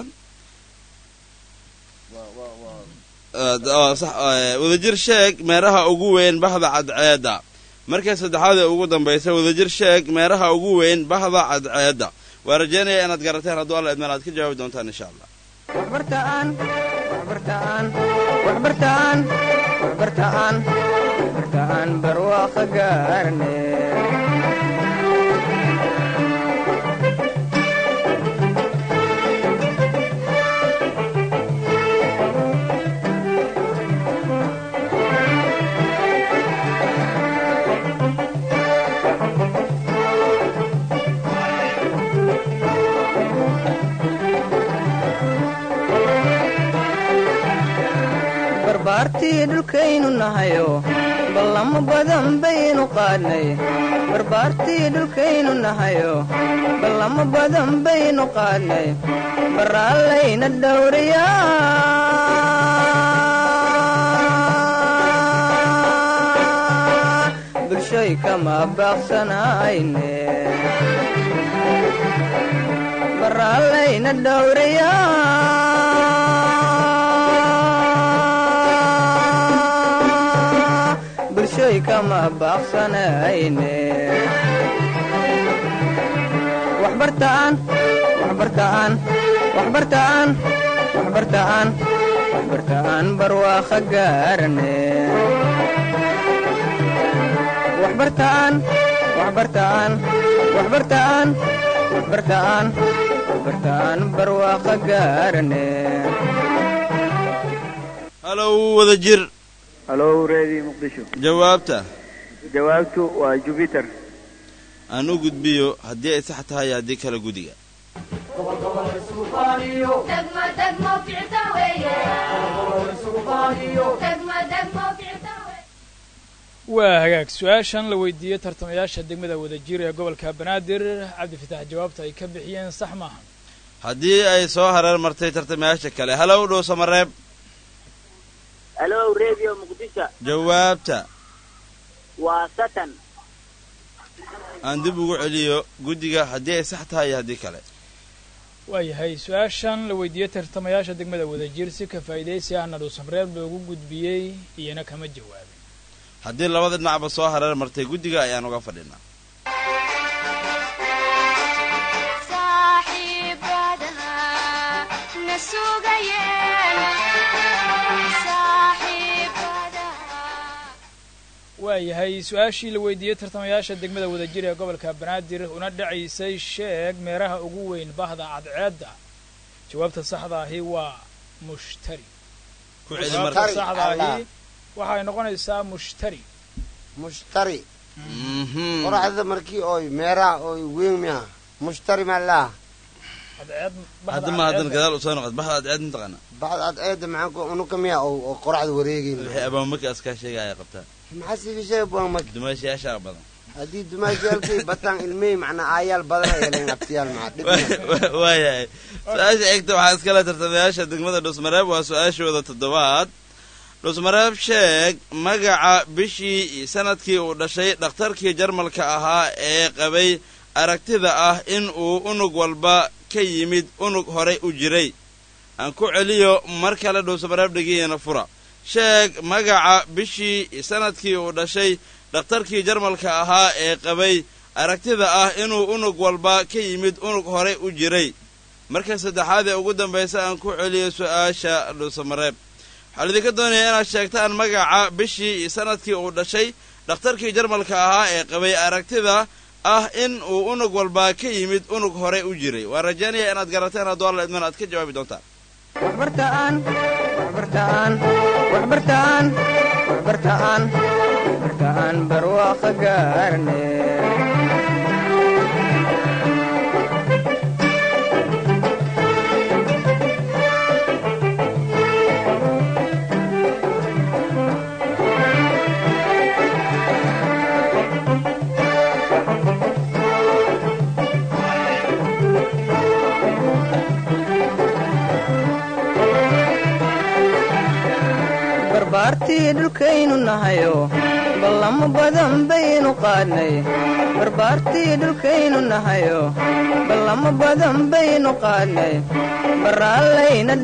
wadajir sheeg meeraha ugu weyn bahda cadceedda markii saddexaad ee ugu dambaysa wadajir sheeg meeraha ugu weyn bahda cadceedda waa rajeynaya inaad garateen hadduu alla idmaan aad ka jawaabi doontaan insha allah waxbartaan waxbartaan waxbartaan waxbartaan waxbartaan barwaaqo gaarne barbaartii dhulkaynu nahayo ballamo badan baynu qaadnay barbaartii dhulkaynu nahayo ballamo badan baynu qaadnay baraallayna dhowrayaa bulshoy kama baaqsanayne baraallayna dhowrayaa bulshoy kama baaqsanayne waxbartaan waxbartaan waxbartaan waxbartaan waxbartaan barwaaqo gaarne waxbartaan waxbartaan waxbartaan waxbartaan waxbartaan barwaaqo gaarne halow wadajir halow reedi muqdisho jawaabta jawaabtu waa jubiter aan u gudbiyo haddii ay sax tahay iyo haddii kale gudiga gobol gobol isugu faaniyo degmo degmo ficta weeye gobol gobol isugu faaniyo degmo degmo ficta weeye waa hagaag su-aashan la weydiiyey tartamayaasha degmada wadajir ee gobolka banaadir cabdifitaax jawaabta ay ka bixiyeen sax maaha haddii ay soo hareer martay tartamayaasha kale halow dhow samareeb halo radio muqdisho jawaabta waa satan aan dib ugu celiyo guddiga haddii ay sax tahay iyo haddii kale waayahay su-aashan la weydiiyey tartamayaasha degmada wadajir si ka faa'iidaysi ahna dhuusamreeb loogu gudbiyey iyana kama jawaabin haddii labada dhinacba soo hareer martay guddiga ayaan uga fadhinaa waayahay su-aashii la weydiiyey tartamayaasha degmada wadajir ee gobolka banaadir una dhacaysay sheeg meeraha ugu weyn bahda cadceedda jawaabta saxda ahi waa mushtari jawaabta saxda ahi waxay noqonaysaa mushtari mushtari qoraxda markii oy meeraha oy weyn miya mushtari maa laa cadceed hadda ma haddan gadaal usoo noqod bahda cadceed mataqaana baxda adceeda maxaan ku unuka miya oo qoraxda wareegayn wixii abaamaki askaa sheegaya qabtaa maxaa siiga sheega buan marka dumaashayaashaa badan haddii dumaashiyaalkay bataan ilmey macnaa aayaal badan ay yeleen abtiyaal maxaa waayahay su-aasha xigta waxaa iskale tartamayaasha degmada dhusmareeb waa su-aashooda toddobaad dhusmareeb sheeg magaca bishii sanadkii uu dhashay dhakhtarkii jarmalka ahaa ee qabay aragtida ah in uu unug walba ka yimid unug horay u jiray aan ku celiyo mar kale dhuusamareeb dhegihiina fura sheeg magaca bishii sanadkii uu dhashay dhakhtarkii jarmalka ahaa ee qabay aragtida ah inuu unug walba ka yimid unug hore u jiray marka saddexaad ee ugu dambaysa aan ku celiyo su'aasha dhuusamareeb waxaa lidinka doonayaa inaad sheegtaan magaca bishii sanadkii uu dhashay dhakhtarkii jarmalka ahaa ee qabay aragtida ah in uu unug walba ka yimid unug hore u jiray waan rajaynaya inaad garateen hadduu alla idman aad ka jawaabi doontaan waxbartaan waxbartaan waxbartaan waxbartaan waxbartaan barwaaqo gaarne barbaartii dhulkaynu nahayo ballamo badan baynu qaadnay barbaartii dhulkaynu nahayo ballamo badan baynu qaadnay baraallayna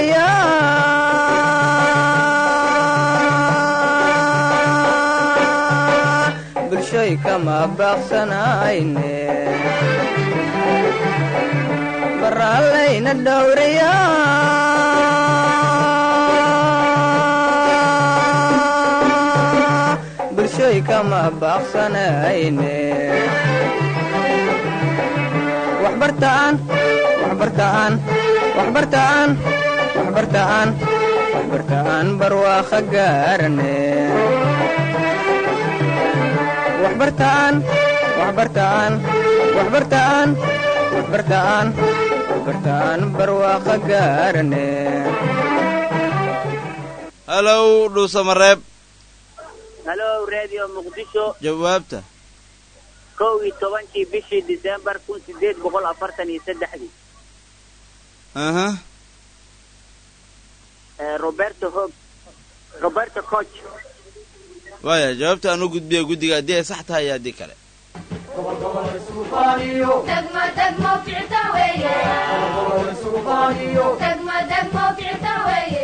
dhowrayaa bulshoy kama baaqsanayne baraallayna dhowrayaa bulshoy kama baaqsanayne waxbartaan waxbartaan waxbartaan waxbartaan waxbartaan barwaaqo gaarane waxbartaan waxbartaan waxbartaan waxbartaan waxbartaan barwaaqo gaarane halow dhuusamareeb halo radio muqdisho jawaabta kow iyo tobankii bishii disembar kun sideed boqol afartan iyo saddexdii aha roberto hog roberto coch waaya jawaabta aan u gudbiya guddiga haddii ay sax tahay iyo haddii kale degmo degmo ficta weeye degmo degmo ficta weeye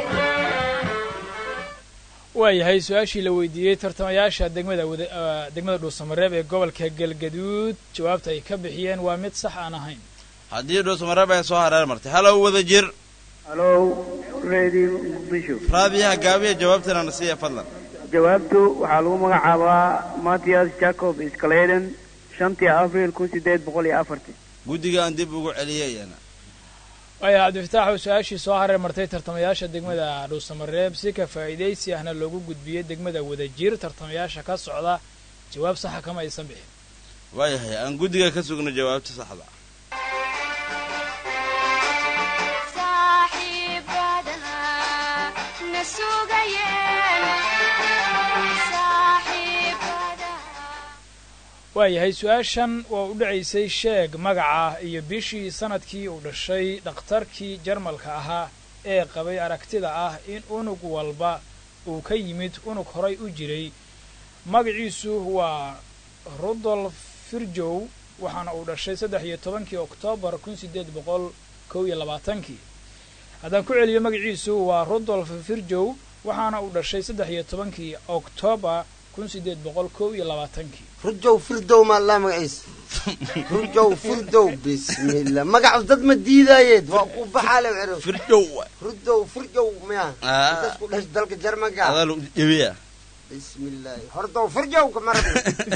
waayahay su-aashii la weydiiyey tartamayaasha degmada wada degmada dhuusamareeb ee gobolka galgaduud jawaabta ay ka bixiyeen waa mid sax aan ahayn haddii dhuusamareeb ay soo hareer martay halow wada jir halow radio muqdisho raadiyaha gaabiya jawaabtana nasiiya fadlan jawaabtu waxaa lagu magacaabaa mattias jacob scladen shantii abril kun sideed boqol iyo afartii guddiga aan dib ugu celiyayana waaya cabdifataax oo su-aashii soo hareer martay tartamayaasha degmada dhuusamareeb si ka faa'iidaysi ahna loogu gudbiyey degmada wadajir tartamayaasha ka socda jawaab saxa kama aysan bixin waayahay aan guddiga ka sugno jawaabta saxda waayahay su-aashan waa u dhacaysay sheeg magaca iyo bishii sanadkii uu dhashay dhakhtarkii jarmalka ahaa ee qabay aragtida ah in unug walba uu ka yimid unug horay u jiray magaciisu waa rudolf firjow waxaana uu dhashay saddex iyo tobankii oktoobar kun sideed boqol kow iyo labaatankii haddaan ku celiyo magaciisu waa rudolf firjow waxaana uu dhashay saddex iyo tobankii oktoobar kun sideed boqol kow iyo labaatankii rujow firdow maa laa magaciisa rujow firdow bismillah magacu dad ma diidaayeed waa ku baxaale wero firdow rudow firjow miya intaas ku dhash dalka jarmanka adaa lagu jebiya bismillahi hordow firjow kamarab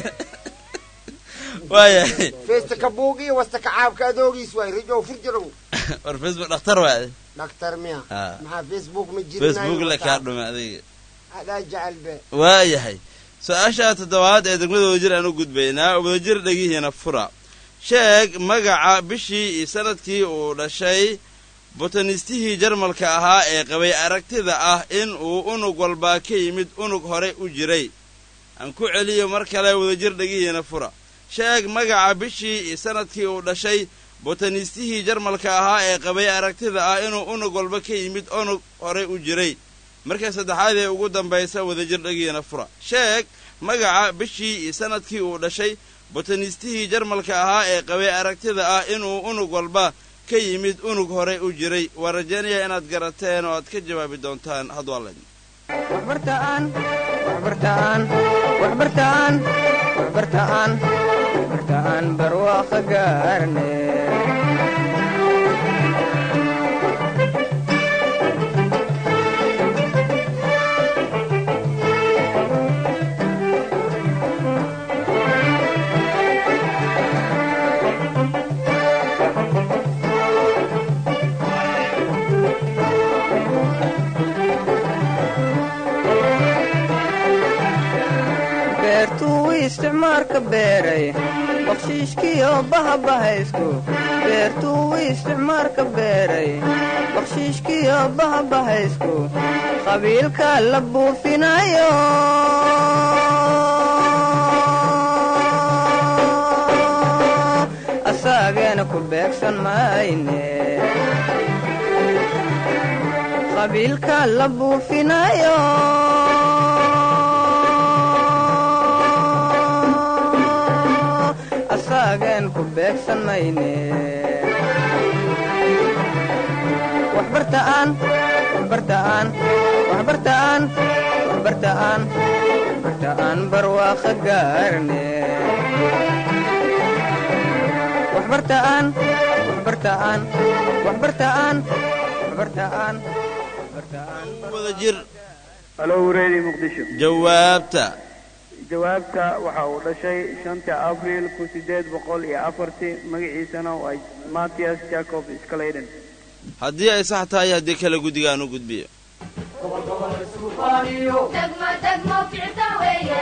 waayahay feesta kabuugiyo wasta kacaabka adoogiis waay rujow firjow war facebook dhakhtar waade dhaktar miya Ah. maxaa facebook ma jirinayo facebook la kaa dhume adiga adaa jecel be waayahay su-aasha toddobaad ee degmada wadajir aan u gudbaynaa wadajir dhegihiina fura sheeg magaca bishii iyo sanadkii uu dhashay botanistihii jarmalka ahaa ee qabay aragtida ah in uu unug walba ka yimid unug hore u jiray aan ku celiyo mar kale wadajir dhegihiina fura sheeg magaca bishii iyo sanadkii uu dhashay botanistihii jarmalka ahaa ee qabay aragtida ah inuu unug walba ka yimid unug hore u jiray marka saddexaad ee ugu dambaysa wadajir dhegiina fura sheeg magaca bishii iyo sanadkii uu dhashay botanistihii jarmalka ahaa ee qabay aragtida ah inuu unug walba ka yimid unug horey u jiray waa rajaynaya inaad garateen oo aad ka jawaabi doontaan hadwalen waxbartaan waxbartaan waxbartaan waxbartaan waxbartaan barwaaqo gaarne beertuu isticmaalka beeray bakshiishkiyo bahabahaysku beertuu isticmaalka beeray bakshiishkiyo bahabahaysku qabiilka la buufinayo asaageena ku beegsan mayne qabiilka la buufinayo asaagen ku beegsan mayne waxbartaan waxbartaan waxbartaan waxbartaan waxbartaan barwaaqo gaarne waxbartaan waxbartaan waxbartaan waxbartaan waxbartaan wada jir halo reedi muqdisho jawaabta jawaabta waxa uu dhashay shanta abriil kun sideed boqol iyo afartii magaciisana waa mattias jacob sclayden haddii ay sax tahay haddii kale guddiga aan u gudbiyo degmo degmo ficta weeye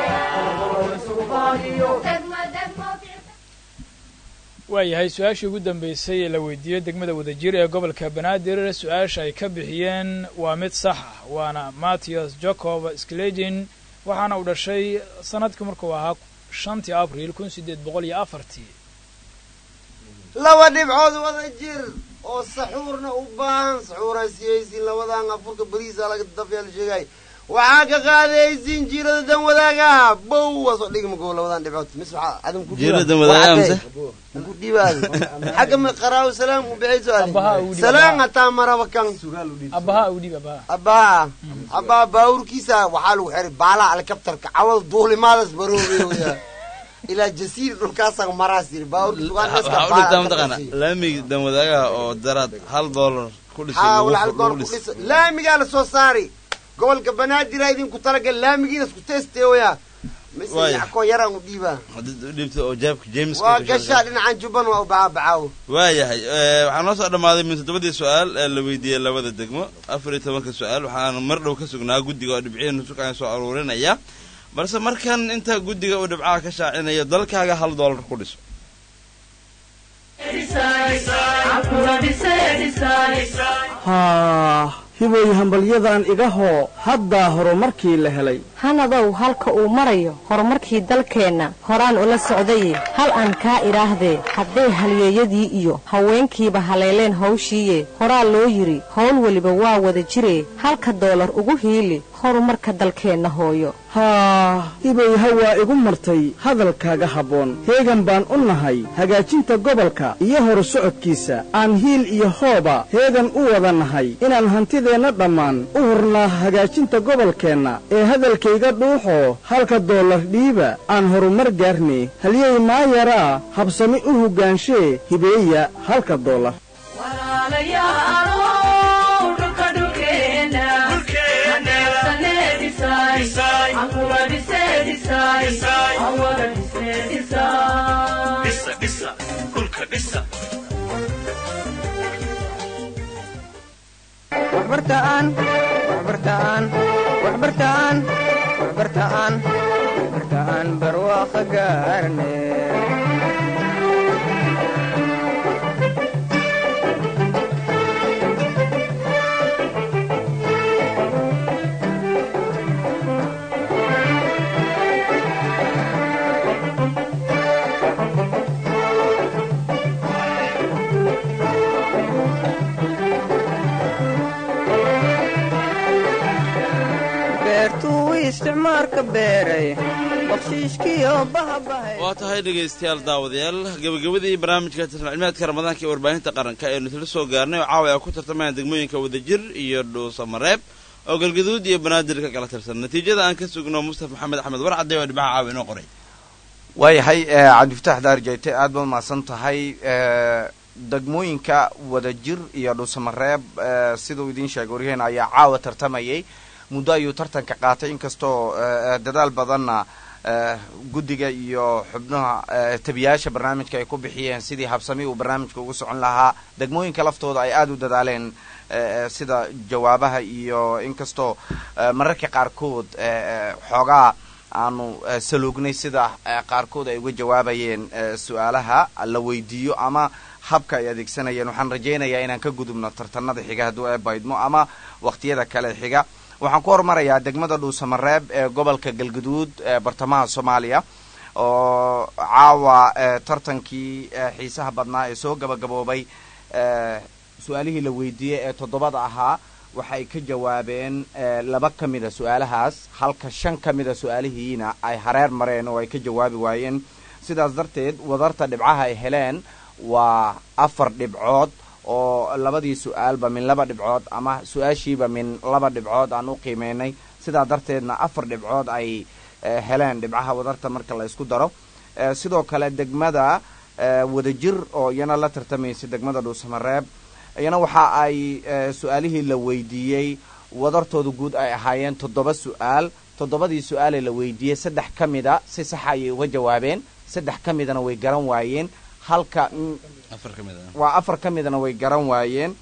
degmo degmo waayahay su-aashii ugu dambeysay ee la weydiiyey degmada wadajir ee gobolka banaadir su-aasha ay ka bixiyeen waa mid sax ah waana mattias jacob sklegin waxaana uu dhashay sanadkii markuu ahaa shantii abriil kun sideed boqol iyo afartii laba dhibcood wada jir oo saxuurna u baahan saxuuraan siyaysiin labadan afurka bariisa laga dafyaal sheegay waxaa ka qaadaysiin jiirada dan wadaaga bow waa soo dhigma koo labadan dhibcood mis waxaa adam ku Jiirada dan wadaaga mise? ku dhibaad xagga ma qaraaw salaam u bixayso Abbaha u dhib, salaam abbaha. hataa maraba kan abbaha u dhib abbaha abbaha abbaha baawurkiisa waxaa lagu xiray baalaha helikabtarka cawal duulimaadas baroobaya ilaa jasiir dhulkaasaan maraas yiri baawurkiisa waa neeska waxaa u dhigtaa mataqaana laamiga danwadaagaha oo daraad hal doolar ku dhisay haa lagu walaal fur- goor lagu ku dhis dhisa laamigaa la soo saari gobolka banaadir idinku talagal laamigiina isku teesteewaya mise Waaya. yacko yaraan u dhiibaa hadii u dhiibtay oo jaabka james waa gashaa dhinacan jubban waa u bacaa bacaawo waayahay eh, waxaa noo soo dhammaaday min toddobadii su-aal ee la weydiiyey labada degmo afar iyo tobanka su-aal waxaanu mar dhow ka sugnaa guddiga oo dhibcihiinu sukaan soo aruurinaya balse markan inta guddiga uu dhibcaha ka shaacinayo dalkaaga hal doolar ku dhiso haa hibooy hambalyadan iga hoo haddaa horumarkii la helay hanadow halka uu marayo horumarkii dalkeenna horaan ula socdaye hal aan kaa idhaahdee hadday halyeeyadii iyo haweenkiiba haleeleen hawshiiye horaa loo yidhi howl weliba waa wada jiree halka doolar ugu hiili horumarka dalkeenna hooyo haa hibay hawaa igu martay hadalkaaga habboon heegan baan u nahay hagaajinta gobolka iyo horu socodkiisa aan hiil iyo hooba heegan u wada nahay inaan hantideenna dhammaan u hurnaa hagaajinta gobolkeenna ee hadalkayga dhuuxoo halka doolar dhiiba aan horumar gaarnay halyey maayaraa habsami u hoggaanshe hibeeya halka doolar waxbartaan waxbartaan waxbartaan waxbartaan waxbartaan barwaaqo gaarne beertuu isticmaalka beeray bakshiishkiyo bahabahay waa tahay dhegaystayaal daawadayaal gebagabadii barnaamijka tartan cilmiyaadka ramadaanka ee warbaahinta qaranka aynu isla soo gaarnay oo caawa ay ku tartamayaan degmooyinka wadajir iyo dhuusamareeb oo galgaduud iyo banaadir ka kala tirsan natiijada aan ka sugno mustafa maxamed axmed warcadde oo dhibaha caawa inoo qoray waayahay cabdifataax daarjayte aad baad mahadsan tahay degmooyinka wadajir iyo dhuusamareeb siduu idiin sheegay waryaheena ayaa caawa tartamayay muddo ayuu tartanka qaatay inkastoo dadaal badanna guddiga iyo xubnaha tabiyaasha barnaamijka ay ku bixiyeen sidii habsami uu barnaamijka ugu socon lahaa degmooyinka laftooda ay aada u dadaaleen sida jawaabaha iyo inkastoo mararka qaarkood xoogaa aanu saluugnay sida qaarkood ay uga jawaabayeen su-aalaha la weydiiyo ama habka ay adeegsanayeen waxaan rajaynayaa inaan ka gudubno tartanada xiga hadduu ee baydmo ama waqtiyada kale xiga waxaan ku hormarayaa degmada dhuusamareeb ee gobolka galgaduud ee bartamaha soomaaliya oo caawa tartankii xiisaha badnaa ee soo gabagaboobay su-aalihii la weydiiyey ee toddobada ahaa waxay ka jawaabeen laba ka mida su-aalahaas halka shan ka mida su-aalihiina ay hareer mareen oo ay ka jawaabi waayeen sidaas darteed wadarta dhibcaha ay heleen waa afar dhibcood oo labadii su-aalba min laba dhibcood ama su-aashiiba min laba dhibcood aan u qiimeynay sidaa darteedna afar dhibcood ay heleen dhibcaha wadarta marka la isku daro sidoo kale degmada wadajir oo iyana la tartamaysay degmada dhuusamareeb iyana waxa ay su-aalihii la weydiiyey wadartooda guud ay ahaayeen toddoba su-aal toddobadii su-aalee la weydiiyey saddex ka mida si saxa ayay uga jawaabeen saddex ka midana way garan waayeen halka waa afar ka midana way garan waayeen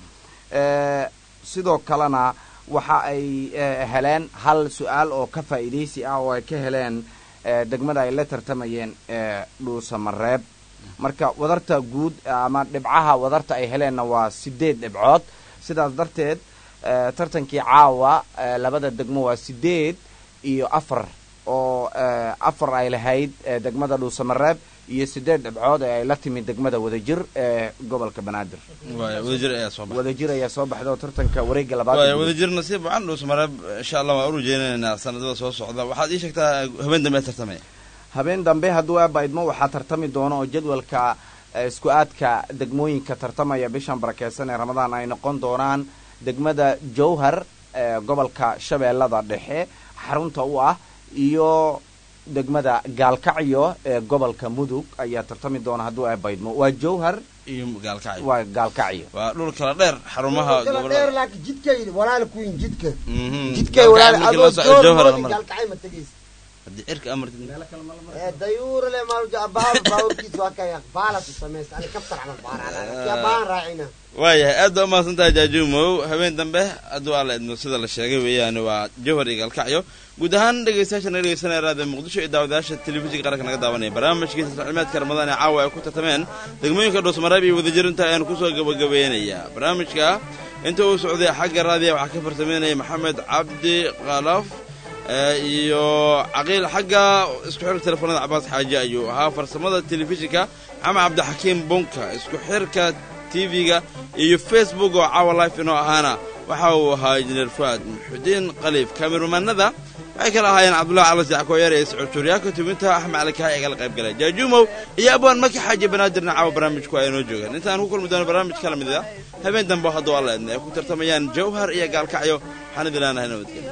sidoo kalena waxa ay heleen hal su-aal oo ka faa'iidaysi ah oo ay ka heleen degmada ay la tartamayeen dhuusamareeb marka wadarta guud ama dhibcaha wadarta ay heleenna waa sideed dhibcood sidaas darteed tartankii caawa labada degmo waa sideed iyo afar oo afar ay lahayd degmada dhuusamareeb iyo sideed dhibcood ee ay la timid degmada wadajir ee gobolka banaadir wadajir ayaa soo baxay wadajir ayaa soo baxda oo tartanka wareegga waaya labaad wadajir nasiib wacan dhuusamareeb insha allah waan u rajeynaynaa sanadada soo socda waxaad ii sheegtaa habeen dambe tartamaya habeen dambe hadduu aabaidmo waxaa tartami doona oo jadwalka isku aadka degmooyinka tartamaya bishan barakeysan ee ramadaan ay noqon doonaan degmada jowhar ee gobolka shabeellada dhexe xarunta u ah iyo degmada gaalkacyo ee gobolka mudug ayaa tartami doona hadduu aabaidmo waa jowhar iyo gaalkacyo waa gaalkacyo waa dhul kala dheer xarumaha kala gobolada dheer laakiin jidkay walaal kuyin jidka Mhm. jidkay Gaalkacyo walaal markii adoo loo socdo Jowhar joormoodi la maro. gaalkacay ma tegaysa haddii cirka amartid ee dayuur le maaluja baal baawrkiis waa kay baalas u samaysta ani kaftar camal baaraan yaa baan raacina waayahay aad baa umahadsan tahay jaajuumow habeen dambe hadduu alla idmo sida la sheegay weeyaani waa jowhar iyo gaalkacyo guud ahaan dhegaystayaasha naga dhegeysanaya raadiyo muqdisho iyo daawadayaasha telefishinka qaranka naga daawanaya barnaamijkiisa tacliimaadka ramadaan ee caawa ay ku tartameen degmooyinka dhuusmareeb iyo wadajirinta ayaanu kusoo gabagabeynayaa barnaamijka inta uu socday xagga raadiya waxaa ka farsameynaya maxamed cabdi kalaf ee, iyo caqiil xagga isku xirka telefoonada cabaas xaaji ayuu ahaa farsamada telefishinka maxamed cabdixakiim bunka isku xirka tv-ga iyo facebook oo caawa life inoo ahaana waxa uu ahaa injineer fuaad muxudiin qaliif kameramaanada waxay kala ahaayeen cabdullahi cali sackoyar iyo sicur tuuryaaka tubinta axmed cali kahay igala qayb galay jaajuumow iyo abwaan maki xaaji banaadirna caawa barnaamijku ay inoo joogaan intaan ku kulmi doono barnaamij kala mid ah habeen dambe hadduu alla idna ay ku tartamayaan jawhar iyo gaalkacyo waxaan idin leenahay nabadgelyo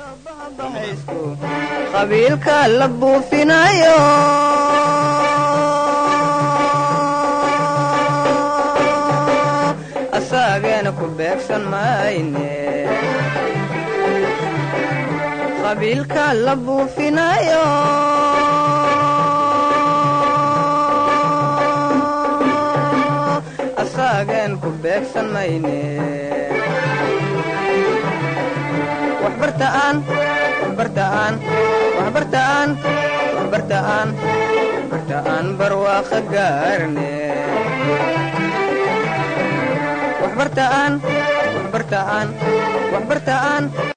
qabiilka la buufinayo asaageena ku beegsan mayne qabiilka la buufinayo asaageen ku beegsan mayne waxbartaan waxbartaan waxbartaan waxbartaan waxbartaan barwaaqa gaarne waxbartaan waxbartaan waxbartaan